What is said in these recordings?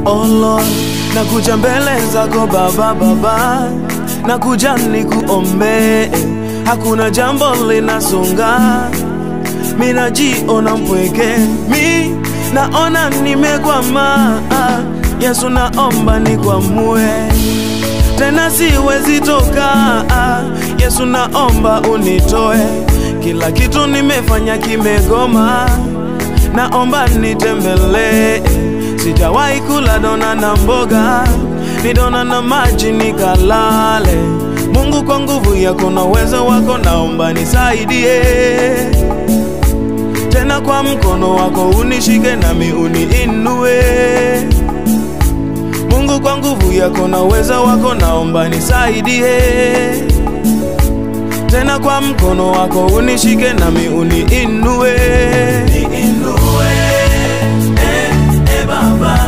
Oh Lord, nakuja mbele zako Baba, Baba, nakuja nikuombe, hakuna jambo linasonga, mi najiona mpweke, mi naona nimekwama. Yesu, naomba nikwamue tena, siwezi toka. Yesu, naomba unitoe, kila kitu nimefanya kimegoma, naomba nitembelee Sijawahi kula dona na mboga, ni dona na maji nikalale. Mungu, kwa nguvu yako na uwezo wako, naomba nisaidie tena, kwa mkono wako unishike nami uniinue. Mungu, kwa nguvu yako na uwezo wako, naomba nisaidie tena, kwa mkono wako unishike nami uniinue, niinue Baba,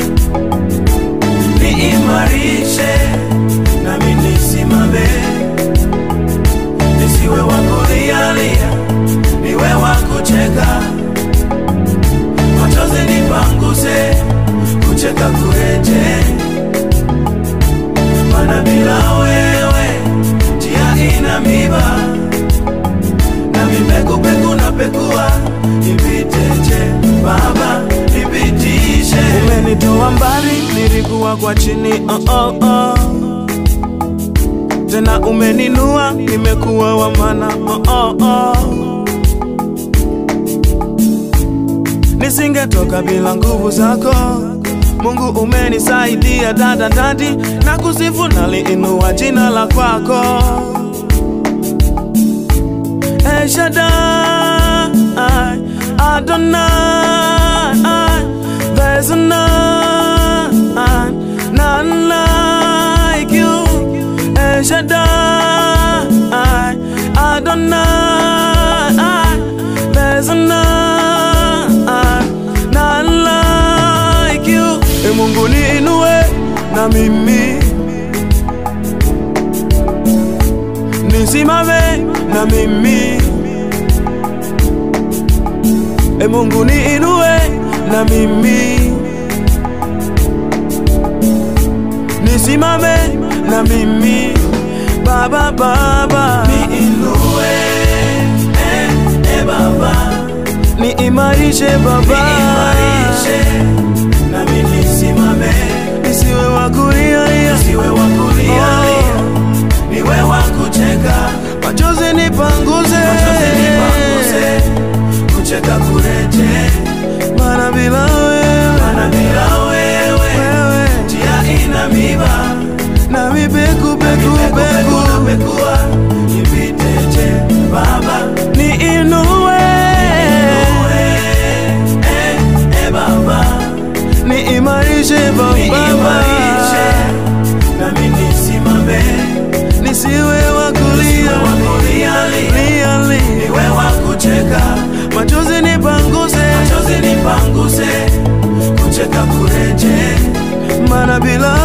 niimarishe nami nisimame, nisiwe wa kulialia, niwe wa kucheka, machozi nipanguse, kucheka kureje, maana bila wewe njia ina miba, nami pekupeku na pekua nipiteje, Baba nipitishe. Umenitoa mbali, nilikuwa kwa chini oh, oh, oh. Tena umeninua, nimekuwa wa maana oh, oh, oh. Nisingetoka bila nguvu zako Mungu, umenisaidia dada dadi, na kusifu naliinua jina la kwako El Shaddai, Adonai, there's none, none like you. El Shaddai, Adonai, there's none, none like you. E Mungu niinue na mimi nisimame na mimi E Mungu niinue na mimi nisimame na mimi Baba Baba niinue eh, eh, Baba niimarishe Baba niimarishe nami nisimame nisiwe wa kulia nisiwe wa kulia oh. niwe wa kucheka machozi nipanguze machozi nipanguze kucheka kureje, maana bila wewe, maana bila wewe, wewe njia ina miba na mibeku beku beku bekua nipiteje Baba niinue eh, eh, Baba niimarishe Baba niimarishe nami nisimame nisiwe wa kulia lia lia niwe wa kucheka machozi nipanguse, machozi nipanguse, kucheka kureje, maana bila